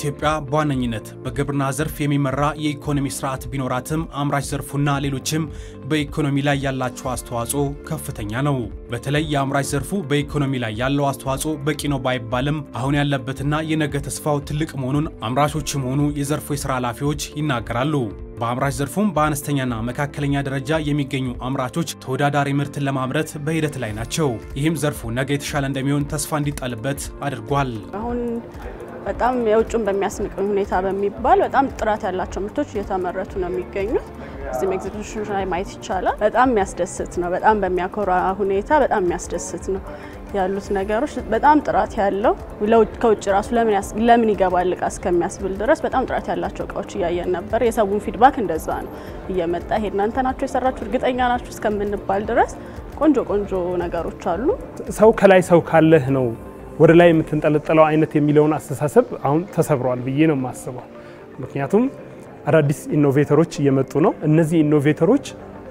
ኢትዮጵያ በዋነኝነት በግብርና ዘርፍ የሚመራ የኢኮኖሚ ስርዓት ቢኖራትም አምራች ዘርፉና ሌሎችም በኢኮኖሚ ላይ ያላቸው አስተዋጽኦ ከፍተኛ ነው። በተለይ የአምራች ዘርፉ በኢኮኖሚ ላይ ያለው አስተዋጽኦ በቂ ነው ባይባልም አሁን ያለበትና የነገ ተስፋው ትልቅ መሆኑን አምራቾችም ሆኑ የዘርፉ የስራ ኃላፊዎች ይናገራሉ። በአምራች ዘርፉም በአነስተኛና መካከለኛ ደረጃ የሚገኙ አምራቾች ተወዳዳሪ ምርትን ለማምረት በሂደት ላይ ናቸው። ይህም ዘርፉ ነገ የተሻለ እንደሚሆን ተስፋ እንዲጣልበት አድርጓል። አሁን በጣም የውጭን በሚያስንቅ ሁኔታ በሚባል በጣም ጥራት ያላቸው ምርቶች እየተመረቱ ነው የሚገኙት። እዚህም ኤግዚቢሽን ላይ ማየት ይቻላል። በጣም የሚያስደስት ነው። በጣም በሚያኮራ ሁኔታ በጣም የሚያስደስት ነው ያሉት ነገሮች በጣም ጥራት ያለው ከውጭ ራሱ ለምን ይገባል እቃ እስከሚያስብል ድረስ በጣም ጥራት ያላቸው እቃዎች እያየን ነበር። የሰውን ፊድባክ እንደዛ ነው እየመጣ ይሄ እናንተ ናቸው የሰራችሁ እርግጠኛ ናችሁ እስከምንባል ድረስ ቆንጆ ቆንጆ ነገሮች አሉ። ሰው ከላይ ሰው ካለህ ነው ወደ ላይ የምትንጠለጠለው አይነት የሚለውን አስተሳሰብ አሁን ተሰብሯል ብዬ ነው የማስበው። ምክንያቱም አዳዲስ ኢኖቬተሮች እየመጡ ነው። እነዚህ ኢኖቬተሮች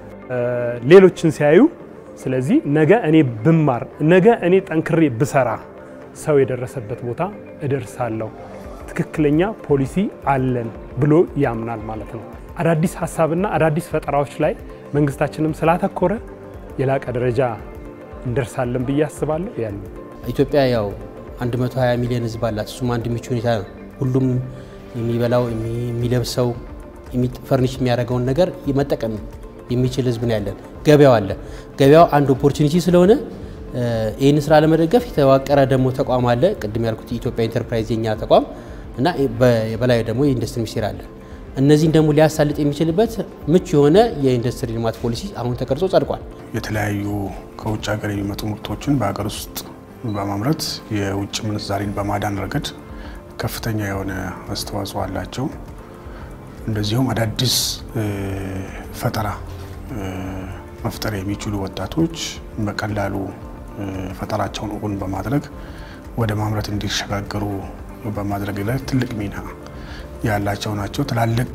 ሌሎችን ሲያዩ ስለዚህ ነገ እኔ ብማር ነገ እኔ ጠንክሬ ብሰራ ሰው የደረሰበት ቦታ እደርሳለሁ፣ ትክክለኛ ፖሊሲ አለን ብሎ ያምናል ማለት ነው። አዳዲስ ሀሳብና አዳዲስ ፈጠራዎች ላይ መንግስታችንም ስላተኮረ የላቀ ደረጃ እንደርሳለን ብዬ አስባለሁ። ያን ኢትዮጵያ ያው 120 ሚሊዮን ህዝብ አላት። እሱም አንድ ምቹ ሁኔታ ነው። ሁሉም የሚበላው የሚለብሰው፣ ፈርኒሽ የሚያደርገውን ነገር መጠቀም የሚችል ህዝብ ነው ያለን። ገበያው አለ። ገበያው አንድ ኦፖርቹኒቲ ስለሆነ ይህን ስራ ለመደገፍ የተዋቀረ ደግሞ ተቋም አለ። ቅድም ያልኩት የኢትዮጵያ ኢንተርፕራይዝ የኛ ተቋም እና በላይ ደግሞ የኢንዱስትሪ ሚኒስቴር አለ። እነዚህን ደግሞ ሊያሳልጥ የሚችልበት ምቹ የሆነ የኢንዱስትሪ ልማት ፖሊሲ አሁን ተቀርጾ ጸድቋል። የተለያዩ ከውጭ ሀገር የሚመጡ ምርቶችን በሀገር ውስጥ በማምረት የውጭ ምንዛሪን በማዳን ረገድ ከፍተኛ የሆነ አስተዋጽኦ አላቸው። እንደዚሁም አዳዲስ ፈጠራ መፍጠር የሚችሉ ወጣቶች በቀላሉ ፈጠራቸውን እውን በማድረግ ወደ ማምረት እንዲሸጋገሩ በማድረግ ላይ ትልቅ ሚና ያላቸው ናቸው። ትላልቅ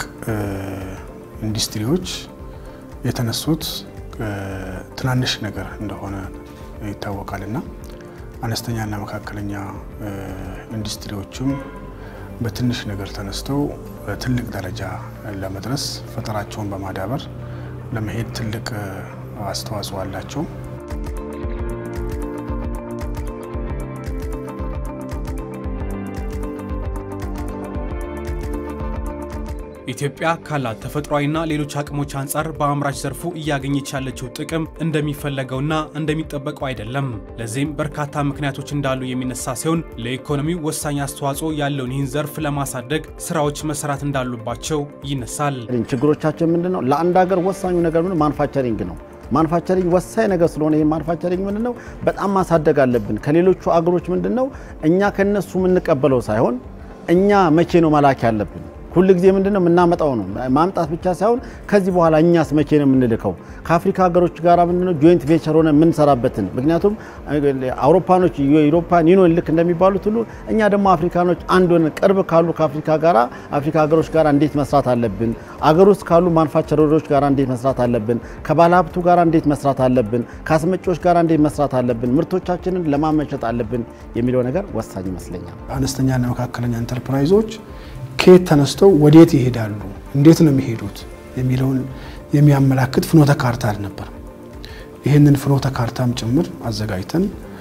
ኢንዱስትሪዎች የተነሱት ትናንሽ ነገር እንደሆነ ይታወቃልና አነስተኛና መካከለኛ ኢንዱስትሪዎችም በትንሽ ነገር ተነስተው ትልቅ ደረጃ ለመድረስ ፈጠራቸውን በማዳበር ለመሄድ ትልቅ አስተዋጽኦ አላቸው። ኢትዮጵያ ካላት ተፈጥሯዊና ሌሎች አቅሞች አንጻር በአምራች ዘርፉ እያገኘች ያለችው ጥቅም እንደሚፈለገውና እንደሚጠበቀው አይደለም። ለዚህም በርካታ ምክንያቶች እንዳሉ የሚነሳ ሲሆን ለኢኮኖሚው ወሳኝ አስተዋጽኦ ያለውን ይህን ዘርፍ ለማሳደግ ስራዎች መሰራት እንዳሉባቸው ይነሳል። ችግሮቻችን ምንድን ነው? ለአንድ ሀገር ወሳኙ ነገር ምን ማኑፋክቸሪንግ ነው። ማኑፋክቸሪንግ ወሳኝ ነገር ስለሆነ ይህ ማኑፋክቸሪንግ ምንድን ነው በጣም ማሳደግ አለብን። ከሌሎቹ አገሮች ምንድን ነው እኛ ከነሱ የምንቀበለው ሳይሆን እኛ መቼ ነው መላክ ያለብን ሁል ጊዜ ምንድነው የምናመጣው ነው ማምጣት ብቻ ሳይሆን ከዚህ በኋላ እኛስ መቼ ነው የምንልከው? ከአፍሪካ ሀገሮች ጋር ምንድነው ጆይንት ቬንቸር ሆነ የምንሰራበትን ምክንያቱም አውሮፓኖች የዩሮፓን ዩኒየን ልክ እንደሚባሉት ሁሉ እኛ ደግሞ አፍሪካኖች አንድ ሆነን ቅርብ ካሉ ከአፍሪካ ጋር አፍሪካ ሀገሮች ጋር እንዴት መስራት አለብን? አገር ውስጥ ካሉ ማኑፋክቸረሮች ጋር እንዴት መስራት አለብን? ከባለሀብቱ ጋር እንዴት መስራት አለብን? ከአስመጪዎች ጋር እንዴት መስራት አለብን? ምርቶቻችንን ለማመሸጥ አለብን የሚለው ነገር ወሳኝ ይመስለኛል። አነስተኛና መካከለኛ ኢንተርፕራይዞች ከየት ተነስተው ወዴት ይሄዳሉ፣ እንዴት ነው የሚሄዱት የሚለውን የሚያመላክት ፍኖተ ካርታ አልነበርም። ይህንን ፍኖተ ካርታም ጭምር አዘጋጅተን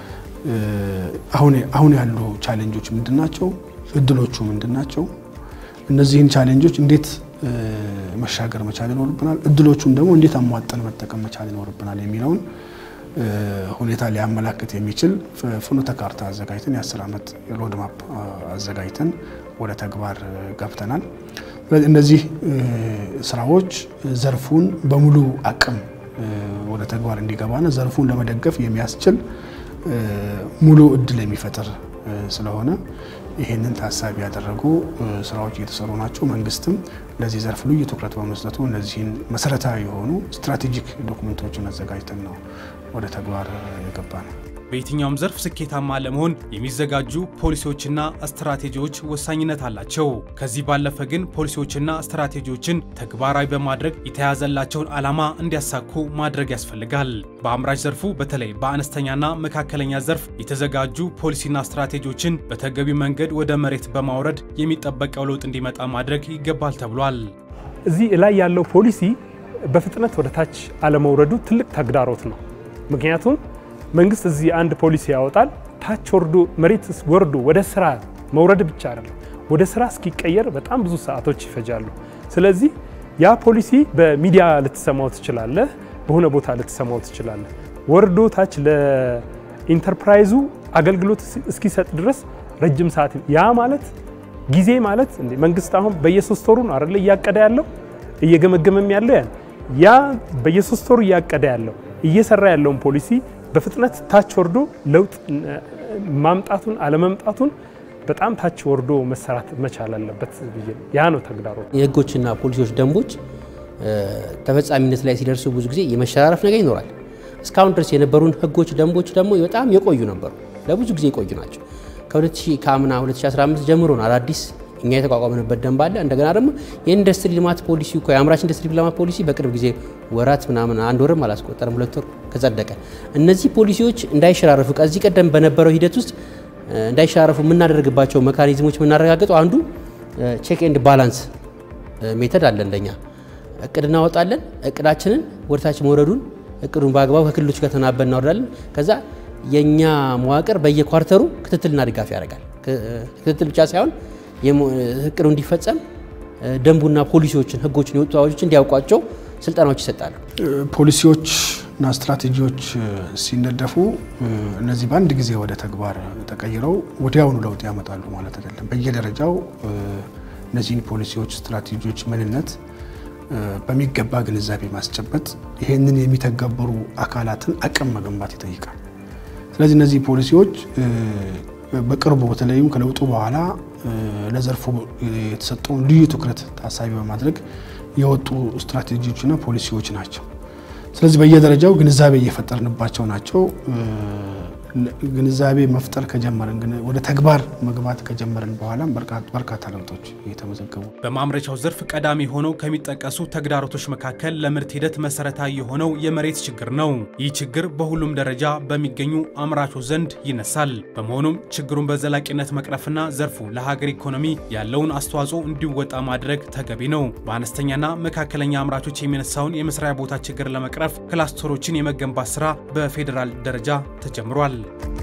አሁን ያሉ ቻሌንጆች ምንድናቸው፣ እድሎቹ ምንድናቸው፣ እነዚህን ቻሌንጆች እንዴት መሻገር መቻል ይኖርብናል፣ እድሎቹን ደግሞ እንዴት አሟጠን መጠቀም መቻል ይኖርብናል የሚለውን ሁኔታ ሊያመላክት የሚችል ፍኖተ ካርታ አዘጋጅተን የአስር ዓመት ሮድማፕ አዘጋጅተን ወደ ተግባር ገብተናል። እነዚህ ስራዎች ዘርፉን በሙሉ አቅም ወደ ተግባር እንዲገባና ዘርፉን ለመደገፍ የሚያስችል ሙሉ እድል የሚፈጥር ስለሆነ ይህንን ታሳቢ ያደረጉ ስራዎች እየተሰሩ ናቸው። መንግስትም ለዚህ ዘርፍ ልዩ ትኩረት በመስጠቱ እነዚህን መሰረታዊ የሆኑ ስትራቴጂክ ዶክመንቶችን አዘጋጅተን ነው ወደ ተግባር የገባ ነው። በየትኛውም ዘርፍ ስኬታማ ለመሆን የሚዘጋጁ ፖሊሲዎችና ስትራቴጂዎች ወሳኝነት አላቸው። ከዚህ ባለፈ ግን ፖሊሲዎችና ስትራቴጂዎችን ተግባራዊ በማድረግ የተያዘላቸውን ዓላማ እንዲያሳኩ ማድረግ ያስፈልጋል። በአምራች ዘርፉ በተለይ በአነስተኛና መካከለኛ ዘርፍ የተዘጋጁ ፖሊሲና ስትራቴጂዎችን በተገቢው መንገድ ወደ መሬት በማውረድ የሚጠበቀው ለውጥ እንዲመጣ ማድረግ ይገባል ተብሏል። እዚህ ላይ ያለው ፖሊሲ በፍጥነት ወደ ታች አለመውረዱ ትልቅ ተግዳሮት ነው። ምክንያቱም መንግስት እዚህ አንድ ፖሊሲ ያወጣል፣ ታች ወርዶ መሬት ወርዶ ወደ ስራ መውረድ ብቻ አይደለም፣ ወደ ስራ እስኪቀየር በጣም ብዙ ሰዓቶች ይፈጃሉ። ስለዚህ ያ ፖሊሲ በሚዲያ ልትሰማው ትችላለህ፣ በሆነ ቦታ ልትሰማው ትችላለህ። ወርዶ ታች ለኢንተርፕራይዙ አገልግሎት እስኪሰጥ ድረስ ረጅም ሰዓት ያ ማለት ጊዜ ማለት እንዴ መንግስት አሁን በየሶስት ወሩ ነው አይደለ እያቀደ ያለው እየገመገመም ያለው ያን ያ በየሶስት ወሩ እያቀደ ያለው እየሰራ ያለውን ፖሊሲ በፍጥነት ታች ወርዶ ለውጥ ማምጣቱን አለመምጣቱን በጣም ታች ወርዶ መሰራት መቻል አለበት ብዬ ነው። ያ ነው ተግዳሮት። የህጎችና ፖሊሲዎች፣ ደንቦች ተፈጻሚነት ላይ ሲደርሱ ብዙ ጊዜ የመሸራረፍ ነገር ይኖራል። እስካሁን ድረስ የነበሩን ህጎች፣ ደንቦች ደግሞ በጣም የቆዩ ነበሩ፣ ለብዙ ጊዜ የቆዩ ናቸው። ከ2000 ከአምና 2015 ጀምሮ ነው አዳዲስ እኛ የተቋቋምንበት ደንብ አለ። እንደገና ደግሞ የኢንዱስትሪ ልማት ፖሊሲ እኮ የአምራች ኢንዱስትሪ ልማት ፖሊሲ በቅርብ ጊዜ ወራት ምናምን አንድ ወርም አላስቆጠርም ሁለት ወር ከጸደቀ። እነዚህ ፖሊሲዎች እንዳይሸራረፉ ከዚህ ቀደም በነበረው ሂደት ውስጥ እንዳይሸራረፉ የምናደርግባቸው መካኒዝሞች የምናረጋግጠው አንዱ ቼክ ኤንድ ባላንስ ሜተድ አለ። እንደኛ እቅድ እናወጣለን። እቅዳችንን ወደታች መውረዱን እቅዱን በአግባቡ ከክልሎች ጋር ተናበን እናወርዳለን። ከዛ የእኛ መዋቅር በየኳርተሩ ክትትልና ድጋፍ ያደርጋል። ክትትል ብቻ ሳይሆን እቅዱ እንዲፈጸም ደንቡና ፖሊሲዎችን፣ ህጎችን፣ የወጡ አዋጆችን እንዲያውቋቸው ስልጠናዎች ይሰጣሉ። ፖሊሲዎችና ስትራቴጂዎች ሲነደፉ እነዚህ በአንድ ጊዜ ወደ ተግባር ተቀይረው ወዲያውኑ ለውጥ ያመጣሉ ማለት አይደለም። በየደረጃው እነዚህን ፖሊሲዎች፣ ስትራቴጂዎች ምንነት በሚገባ ግንዛቤ ማስጨበጥ፣ ይህንን የሚተገበሩ አካላትን አቅም መገንባት ይጠይቃል። ስለዚህ እነዚህ ፖሊሲዎች በቅርቡ በተለይም ከለውጡ በኋላ ለዘርፉ የተሰጠውን ልዩ ትኩረት ታሳቢ በማድረግ የወጡ ስትራቴጂዎችና ፖሊሲዎች ናቸው። ስለዚህ በየደረጃው ግንዛቤ እየፈጠርንባቸው ናቸው። ግንዛቤ መፍጠር ከጀመርን ግን ወደ ተግባር መግባት ከጀመርን በኋላም በርካታ ለውጦች እየተመዘገቡ በማምረቻው ዘርፍ ቀዳሚ ሆነው ከሚጠቀሱ ተግዳሮቶች መካከል ለምርት ሂደት መሰረታዊ የሆነው የመሬት ችግር ነው። ይህ ችግር በሁሉም ደረጃ በሚገኙ አምራቾች ዘንድ ይነሳል። በመሆኑም ችግሩን በዘላቂነት መቅረፍና ዘርፉ ለሀገር ኢኮኖሚ ያለውን አስተዋጽኦ እንዲወጣ ማድረግ ተገቢ ነው። በአነስተኛና መካከለኛ አምራቾች የሚነሳውን የመስሪያ ቦታ ችግር ለመቅረፍ ክላስተሮችን የመገንባት ስራ በፌዴራል ደረጃ ተጀምሯል።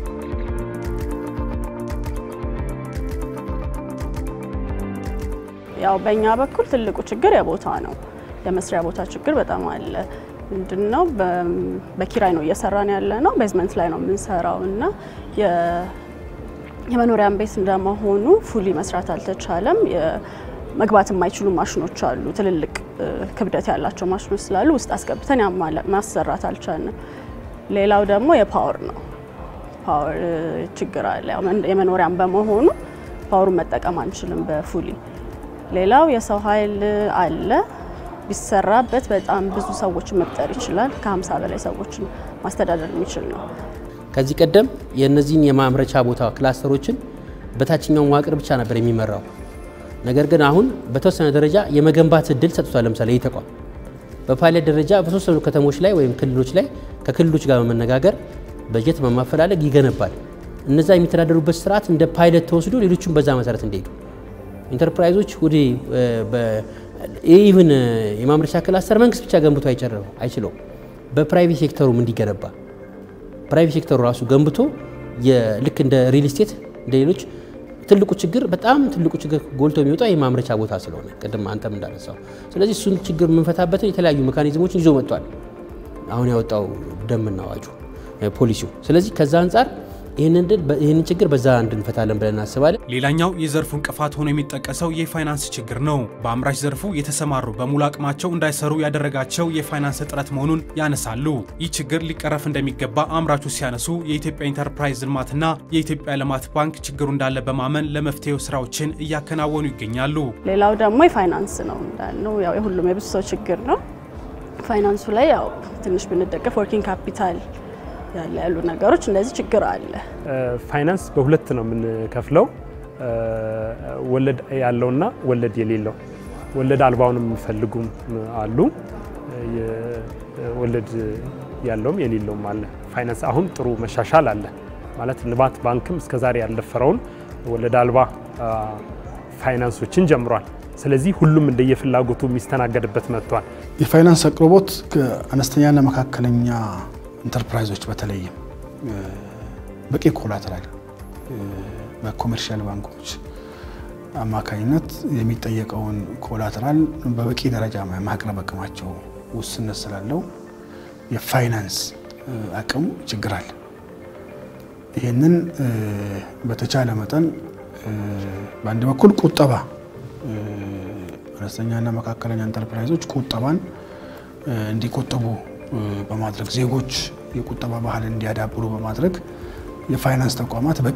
ያው በእኛ በኩል ትልቁ ችግር የቦታ ነው። የመስሪያ ቦታ ችግር በጣም አለ። ምንድነው በኪራይ ነው እየሰራን ያለ ነው። ቤዝመንት ላይ ነው የምንሰራው እና የመኖሪያን ቤት እንደመሆኑ ፉሊ መስራት አልተቻለም። መግባት የማይችሉ ማሽኖች አሉ። ትልልቅ ክብደት ያላቸው ማሽኖች ስላሉ ውስጥ አስገብተን ማሰራት አልቻልንም። ሌላው ደግሞ የፓወር ነው። ፓወር ችግር አለ። የመኖሪያም በመሆኑ ፓወሩን መጠቀም አንችልም በፉሊ ሌላው የሰው ኃይል አለ። ቢሰራበት በጣም ብዙ ሰዎችን መቅጠር ይችላል። ከ50 በላይ ሰዎችን ማስተዳደር የሚችል ነው። ከዚህ ቀደም የእነዚህን የማምረቻ ቦታ ክላስተሮችን በታችኛው መዋቅር ብቻ ነበር የሚመራው። ነገር ግን አሁን በተወሰነ ደረጃ የመገንባት እድል ሰጥቷል። ለምሳሌ ይህ ተቋም በፓይለት ደረጃ በተወሰኑ ከተሞች ላይ ወይም ክልሎች ላይ ከክልሎች ጋር በመነጋገር በጀት በማፈላለግ ይገነባል። እነዛ የሚተዳደሩበት ስርዓት እንደ ፓይለት ተወስዶ ሌሎቹም በዛ መሰረት እንዲሄዱ ኢንተርፕራይዞች ወደ ኢቭን የማምረቻ ክላስተር መንግስት ብቻ ገንብቶ አይችለውም። በፕራይቬት ሴክተሩም እንዲገነባ ፕራይቬት ሴክተሩ ራሱ ገንብቶ ልክ እንደ ሪል ስቴት እንደ ሌሎች ትልቁ ችግር በጣም ትልቁ ችግር ጎልቶ የሚወጣው የማምረቻ ቦታ ስለሆነ ቅድም አንተም እንዳነሳው፣ ስለዚህ እሱን ችግር የምንፈታበትን የተለያዩ ሜካኒዝሞችን ይዞ መጥቷል። አሁን ያወጣው ደንብና አዋጁ ፖሊሲው። ስለዚህ ከዛ አንጻር ይህንን ችግር በዛ እንድንፈታለን ብለን እናስባለን። ሌላኛው የዘርፉ እንቅፋት ሆኖ የሚጠቀሰው የፋይናንስ ችግር ነው። በአምራች ዘርፉ የተሰማሩ በሙሉ አቅማቸው እንዳይሰሩ ያደረጋቸው የፋይናንስ እጥረት መሆኑን ያነሳሉ። ይህ ችግር ሊቀረፍ እንደሚገባ አምራቹ ሲያነሱ የኢትዮጵያ ኢንተርፕራይዝ ልማትና የኢትዮጵያ ልማት ባንክ ችግሩ እንዳለ በማመን ለመፍትሄው ስራዎችን እያከናወኑ ይገኛሉ። ሌላው ደግሞ የፋይናንስ ነው እንዳልነው ያው የሁሉም የብዙ ሰው ችግር ነው። ፋይናንሱ ላይ ያው ትንሽ ብንደገፍ ወርኪንግ ካፒታል ያለ ያሉ ነገሮች እንደዚህ ችግር አለ። ፋይናንስ በሁለት ነው የምንከፍለው፣ ወለድ ያለውና ወለድ የሌለው። ወለድ አልባውንም የሚፈልጉም አሉ፣ ወለድ ያለውም የሌለውም አለ። ፋይናንስ አሁን ጥሩ መሻሻል አለ ማለት ልማት ባንክም እስከዛሬ ያልደፈረውን ወለድ አልባ ፋይናንሶችን ጀምሯል። ስለዚህ ሁሉም እንደየፍላጎቱ የሚስተናገድበት መጥቷል። የፋይናንስ አቅርቦት ከአነስተኛና መካከለኛ ኢንተርፕራይዞች በተለይም በቂ ኮላተራል በኮሜርሻል ባንኮች አማካኝነት የሚጠየቀውን ኮላተራል በበቂ ደረጃ ማቅረብ አቅማቸው ውስንነት ስላለው የፋይናንስ አቅም ችግር አለ። ይህንን በተቻለ መጠን በአንድ በኩል ቁጠባ አነስተኛና መካከለኛ ኢንተርፕራይዞች ቁጠባን እንዲቆጠቡ በማድረግ ዜጎች የቁጠባ ባህል እንዲያዳብሩ በማድረግ የፋይናንስ ተቋማት በቂ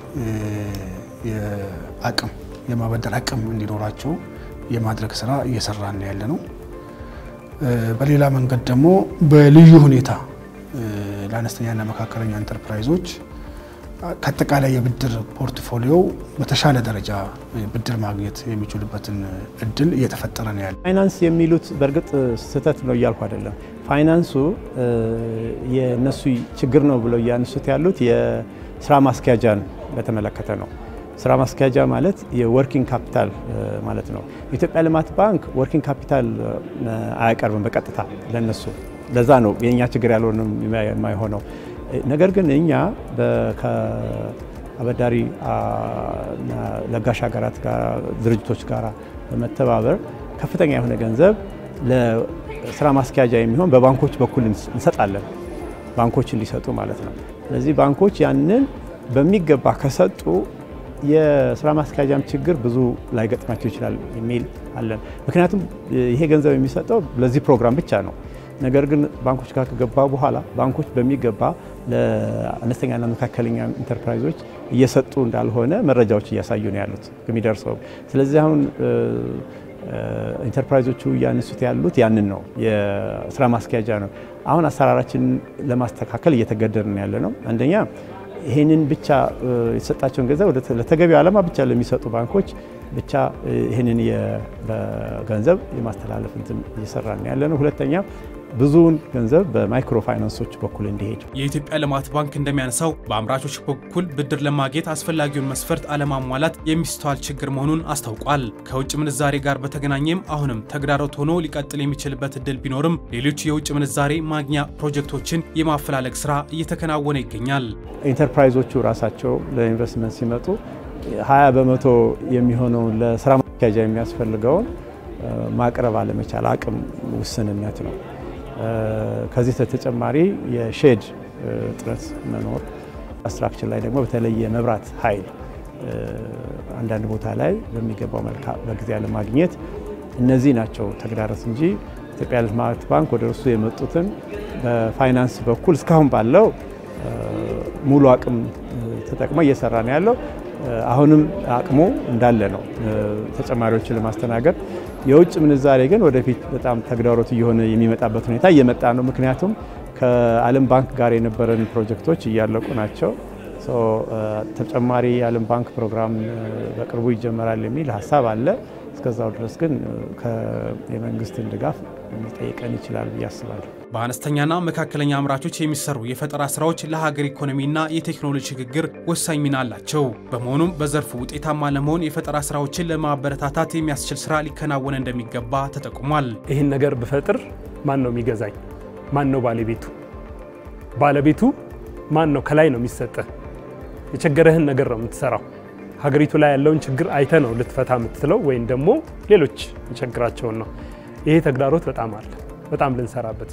አቅም የማበደር አቅም እንዲኖራቸው የማድረግ ስራ እየሰራን ያለ ነው። በሌላ መንገድ ደግሞ በልዩ ሁኔታ ለአነስተኛና መካከለኛ ኢንተርፕራይዞች ከአጠቃላይ የብድር ፖርትፎሊዮ በተሻለ ደረጃ ብድር ማግኘት የሚችሉበትን እድል እየተፈጠረ ነው ያለ። ፋይናንስ የሚሉት በእርግጥ ስህተት ነው እያልኩ አይደለም። ፋይናንሱ የእነሱ ችግር ነው ብለው እያነሱት ያሉት የስራ ማስኪያጃን በተመለከተ ነው። ስራ ማስኪያጃ ማለት የወርኪንግ ካፒታል ማለት ነው። የኢትዮጵያ ልማት ባንክ ወርኪንግ ካፒታል አያቀርብም በቀጥታ ለነሱ። ለዛ ነው የእኛ ችግር ያልሆነ የማይሆነው። ነገር ግን እኛ ከአበዳሪ ለጋሽ ሀገራት ጋር ድርጅቶች ጋር በመተባበር ከፍተኛ የሆነ ገንዘብ ለስራ ማስኪያጃ የሚሆን በባንኮች በኩል እንሰጣለን፣ ባንኮች እንዲሰጡ ማለት ነው። ስለዚህ ባንኮች ያንን በሚገባ ከሰጡ የስራ ማስኪያጃም ችግር ብዙ ላይገጥማቸው ይችላል የሚል አለን። ምክንያቱም ይሄ ገንዘብ የሚሰጠው ለዚህ ፕሮግራም ብቻ ነው። ነገር ግን ባንኮች ጋር ከገባ በኋላ ባንኮች በሚገባ ለአነስተኛና መካከለኛ ኢንተርፕራይዞች እየሰጡ እንዳልሆነ መረጃዎች እያሳዩ ነው ያሉት የሚደርሰው። ስለዚህ አሁን ኢንተርፕራይዞቹ እያነሱት ያሉት ያንን ነው፣ የስራ ማስኪያጃ ነው። አሁን አሰራራችንን ለማስተካከል እየተገደድን ያለ ነው። አንደኛ ይህንን ብቻ የተሰጣቸውን ገንዘብ ለተገቢው ዓላማ ብቻ ለሚሰጡ ባንኮች ብቻ ይህንን ገንዘብ የማስተላለፍ እንትን እየሰራን ያለ ነው። ሁለተኛ ብዙውን ገንዘብ በማይክሮ ፋይናንሶች በኩል እንዲሄድ የኢትዮጵያ ልማት ባንክ እንደሚያነሳው በአምራቾች በኩል ብድር ለማግኘት አስፈላጊውን መስፈርት አለማሟላት የሚስተዋል ችግር መሆኑን አስታውቋል። ከውጭ ምንዛሬ ጋር በተገናኘም አሁንም ተግዳሮት ሆኖ ሊቀጥል የሚችልበት እድል ቢኖርም ሌሎች የውጭ ምንዛሬ ማግኛ ፕሮጀክቶችን የማፈላለግ ስራ እየተከናወነ ይገኛል። ኢንተርፕራይዞቹ ራሳቸው ለኢንቨስትመንት ሲመጡ 20 በመቶ የሚሆነውን ለስራ ማስኪያጃ የሚያስፈልገውን ማቅረብ አለመቻል አቅም ውስንነት ነው። ከዚህ ተጨማሪ የሼድ እጥረት መኖር፣ ስትራክቸር ላይ ደግሞ በተለይ የመብራት ኃይል አንዳንድ ቦታ ላይ በሚገባው መልካ በጊዜ አለማግኘት፣ እነዚህ ናቸው ተግዳሮት እንጂ ኢትዮጵያ ልማት ባንክ ወደ እርሱ የመጡትን በፋይናንስ በኩል እስካሁን ባለው ሙሉ አቅም ተጠቅሞ እየሰራ ነው ያለው። አሁንም አቅሙ እንዳለ ነው ተጨማሪዎችን ለማስተናገድ። የውጭ ምንዛሬ ግን ወደፊት በጣም ተግዳሮት እየሆነ የሚመጣበት ሁኔታ እየመጣ ነው። ምክንያቱም ከዓለም ባንክ ጋር የነበረን ፕሮጀክቶች እያለቁ ናቸው። ተጨማሪ የዓለም ባንክ ፕሮግራም በቅርቡ ይጀመራል የሚል ሀሳብ አለ። እስከዛው ድረስ ግን የመንግስትን ድጋፍ ሊጠይቀን ይችላል ብዬ አስባለሁ። በአነስተኛና መካከለኛ አምራቾች የሚሰሩ የፈጠራ ስራዎች ለሀገር ኢኮኖሚና የቴክኖሎጂ ሽግግር ወሳኝ ሚና አላቸው። በመሆኑም በዘርፉ ውጤታማ ለመሆን የፈጠራ ስራዎችን ለማበረታታት የሚያስችል ስራ ሊከናወን እንደሚገባ ተጠቁሟል። ይህን ነገር ብፈጥር ማን ነው የሚገዛኝ? ማን ነው ባለቤቱ? ባለቤቱ ማን ነው? ከላይ ነው የሚሰጥህ። የቸገረህን ነገር ነው የምትሰራው። ሀገሪቱ ላይ ያለውን ችግር አይተ ነው ልትፈታ የምትለው ወይም ደግሞ ሌሎች የቸግራቸውን ነው። ይሄ ተግዳሮት በጣም አለ። በጣም ልንሰራበት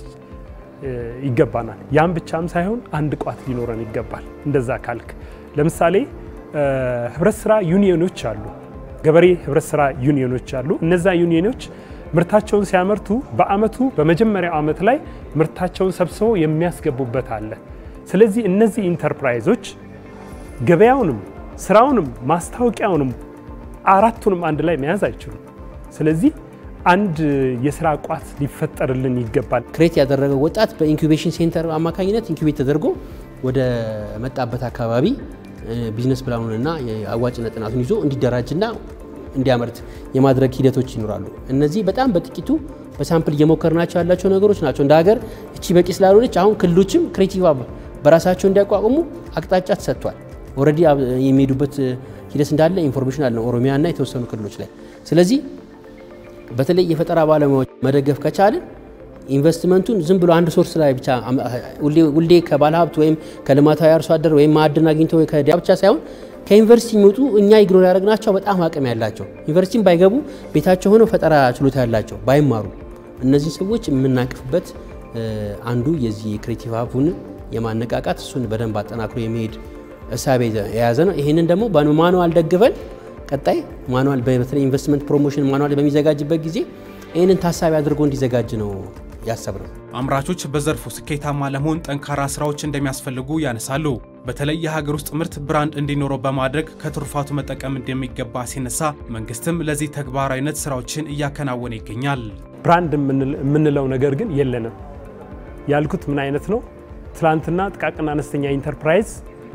ይገባናል። ያም ብቻም ሳይሆን አንድ ቋት ሊኖረን ይገባል። እንደዛ ካልክ ለምሳሌ ህብረት ስራ ዩኒዮኖች አሉ፣ ገበሬ ህብረት ስራ ዩኒዮኖች አሉ። እነዛ ዩኒዮኖች ምርታቸውን ሲያመርቱ በአመቱ በመጀመሪያው አመት ላይ ምርታቸውን ሰብስበው የሚያስገቡበት አለ። ስለዚህ እነዚህ ኢንተርፕራይዞች ገበያውንም ስራውንም ማስታወቂያውንም አራቱንም አንድ ላይ መያዝ አይችሉም። ስለዚህ አንድ የስራ ቋት ሊፈጠርልን ይገባል። ክሬት ያደረገው ወጣት በኢንኩቤሽን ሴንተር አማካኝነት ኢንኩቤት ተደርጎ ወደ መጣበት አካባቢ ቢዝነስ ፕላኑንና የአዋጭነት ጥናቱን ይዞ እንዲደራጅና እንዲያመርት የማድረግ ሂደቶች ይኖራሉ። እነዚህ በጣም በጥቂቱ በሳምፕል እየሞከርናቸው ያላቸው ነገሮች ናቸው። እንደ ሀገር እቺ በቂ ስላልሆነች አሁን ክልሎችም ክሬቲቭ ሀብ በራሳቸው እንዲያቋቁሙ አቅጣጫ ተሰጥቷል። ኦልሬዲ የሚሄዱበት ሂደት እንዳለ ኢንፎርሜሽን አለ ኦሮሚያና የተወሰኑ ክልሎች ላይ። ስለዚህ በተለይ የፈጠራ ባለሙያዎች መደገፍ ከቻልን ኢንቨስትመንቱን ዝም ብሎ አንድ ሶርስ ላይ ብቻ ሁሌ ከባለሀብት ወይም ከልማታዊ አርሶ አደር ወይም ማዕድን አግኝቶ ከዲያ ብቻ ሳይሆን ከዩኒቨርሲቲ የሚወጡ እኛ ኢግኖር ያደረግናቸው በጣም አቅም ያላቸው ዩኒቨርሲቲም ባይገቡ ቤታቸው ሆነው ፈጠራ ችሎታ ያላቸው ባይማሩ እነዚህ ሰዎች የምናቅፍበት አንዱ የዚህ የክሬቲቭ ሀቡን የማነቃቃት እሱን በደንብ አጠናክሮ የሚሄድ እሳቤ የያዘ ነው። ይህንን ደግሞ በማኑዋል ደግፈን ቀጣይ ማኑዋል በተለይ ኢንቨስትመንት ፕሮሞሽን ማኑዋል በሚዘጋጅበት ጊዜ ይህንን ታሳቢ አድርጎ እንዲዘጋጅ ነው ያሰብነው። አምራቾች በዘርፉ ስኬታማ ለመሆን ጠንካራ ስራዎች እንደሚያስፈልጉ ያነሳሉ። በተለይ የሀገር ውስጥ ምርት ብራንድ እንዲኖረው በማድረግ ከትሩፋቱ መጠቀም እንደሚገባ ሲነሳ መንግስትም ለዚህ ተግባራዊነት ስራዎችን እያከናወነ ይገኛል። ብራንድ የምንለው ነገር ግን የለንም። ያልኩት ምን አይነት ነው? ትላንትና ጥቃቅንና አነስተኛ ኢንተርፕራይዝ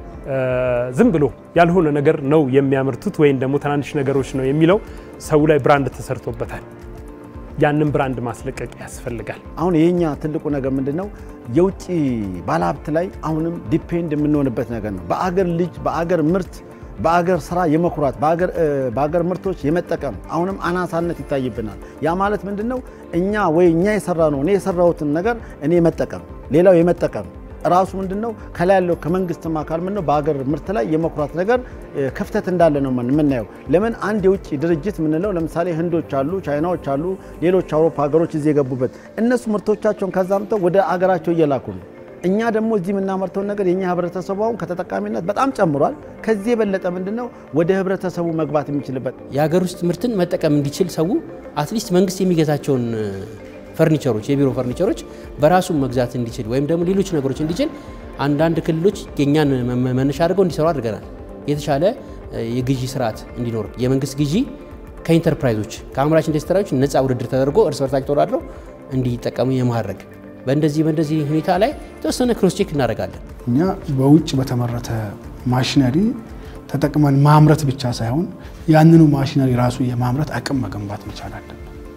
ዝም ብሎ ያልሆነ ነገር ነው የሚያመርቱት ወይም ደግሞ ትናንሽ ነገሮች ነው የሚለው ሰው ላይ ብራንድ ተሰርቶበታል። ያንን ብራንድ ማስለቀቅ ያስፈልጋል። አሁን የኛ ትልቁ ነገር ምንድን ነው? የውጭ ባለሀብት ላይ አሁንም ዲፔንድ የምንሆንበት ነገር ነው። በአገር ልጅ በአገር ምርት በአገር ስራ የመኩራት በአገር ምርቶች የመጠቀም አሁንም አናሳነት ይታይብናል። ያ ማለት ምንድን ነው? እኛ ወይ እኛ የሰራ ነው እኔ የሰራሁትን ነገር እኔ መጠቀም ሌላው የመጠቀም ራሱ ምንድን ነው ከላይ ያለው ከመንግስትም አካል ምን ነው በሀገር ምርት ላይ የመኩራት ነገር ክፍተት እንዳለ ነው የምናየው። ለምን አንድ የውጭ ድርጅት የምንለው ለምሳሌ ህንዶች አሉ፣ ቻይናዎች አሉ፣ ሌሎች አውሮፓ ሀገሮች እዚህ የገቡበት እነሱ ምርቶቻቸውን ከዛ አምጥተው ወደ አገራቸው እየላኩ ነው። እኛ ደግሞ እዚህ የምናመርተውን ነገር የእኛ ህብረተሰቡ አሁን ከተጠቃሚነት በጣም ጨምሯል። ከዚህ የበለጠ ምንድን ነው ወደ ህብረተሰቡ መግባት የሚችልበት የሀገር ውስጥ ምርትን መጠቀም እንዲችል ሰው አትሊስት መንግስት የሚገዛቸውን ፈርኒቸሮች የቢሮ ፈርኒቸሮች በራሱ መግዛት እንዲችል ወይም ደግሞ ሌሎች ነገሮች እንዲችል አንዳንድ ክልሎች የእኛን መነሻ አድርገው እንዲሰሩ አድርገናል። የተሻለ የግዢ ስርዓት እንዲኖር የመንግስት ግዢ ከኢንተርፕራይዞች ከአምራች ኢንዱስትሪዎች ነፃ ውድድር ተደርጎ እርስ በርሳቸው ተወዳድረው እንዲጠቀሙ የማድረግ በእንደዚህ በእንደዚህ ሁኔታ ላይ የተወሰነ ክሮስቼክ እናደርጋለን። እኛ በውጭ በተመረተ ማሽነሪ ተጠቅመን ማምረት ብቻ ሳይሆን ያንኑ ማሽነሪ ራሱ የማምረት አቅም መገንባት መቻል አለብን።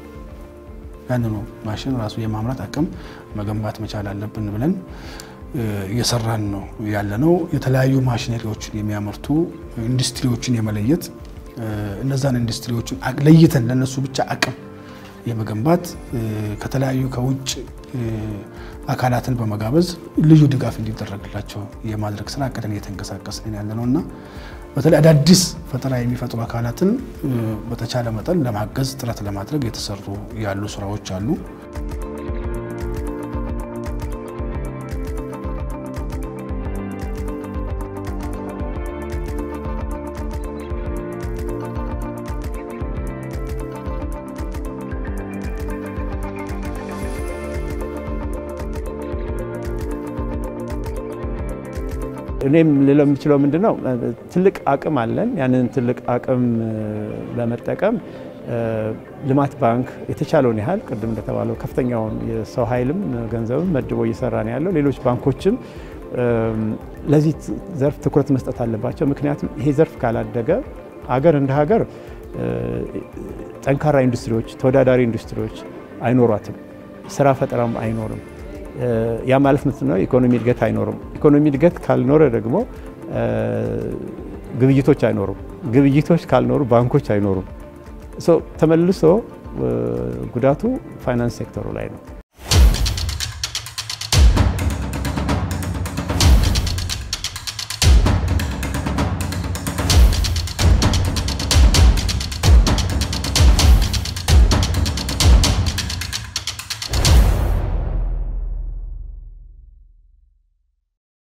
ያንኑ ማሽን ራሱ የማምረት አቅም መገንባት መቻል አለብን ብለን እየሰራን ነው ያለ ነው። የተለያዩ ማሽነሪዎችን የሚያመርቱ ኢንዱስትሪዎችን የመለየት እነዛን ኢንዱስትሪዎችን ለይተን ለነሱ ብቻ አቅም የመገንባት ከተለያዩ ከውጭ አካላትን በመጋበዝ ልዩ ድጋፍ እንዲደረግላቸው የማድረግ ስራ አቅደን እየተንቀሳቀስን ያለ ነው እና በተለይ አዳዲስ ፈጠራ የሚፈጥሩ አካላትን በተቻለ መጠን ለማገዝ ጥረት ለማድረግ የተሰሩ ያሉ ስራዎች አሉ። እኔም ልለው የምችለው ምንድን ነው፣ ትልቅ አቅም አለን። ያንን ትልቅ አቅም ለመጠቀም ልማት ባንክ የተቻለውን ያህል ቅድም እንደተባለው ከፍተኛውን የሰው ኃይልም ገንዘብም መድቦ እየሰራ ነው ያለው። ሌሎች ባንኮችም ለዚህ ዘርፍ ትኩረት መስጠት አለባቸው። ምክንያቱም ይሄ ዘርፍ ካላደገ ሀገር እንደ ሀገር ጠንካራ ኢንዱስትሪዎች፣ ተወዳዳሪ ኢንዱስትሪዎች አይኖሯትም፣ ስራ ፈጠራም አይኖርም። ያ ማለት ምንድን ነው? ኢኮኖሚ እድገት አይኖርም። ኢኮኖሚ እድገት ካልኖረ ደግሞ ግብይቶች አይኖሩም። ግብይቶች ካልኖሩ ባንኮች አይኖሩም። ተመልሶ ጉዳቱ ፋይናንስ ሴክተሩ ላይ ነው።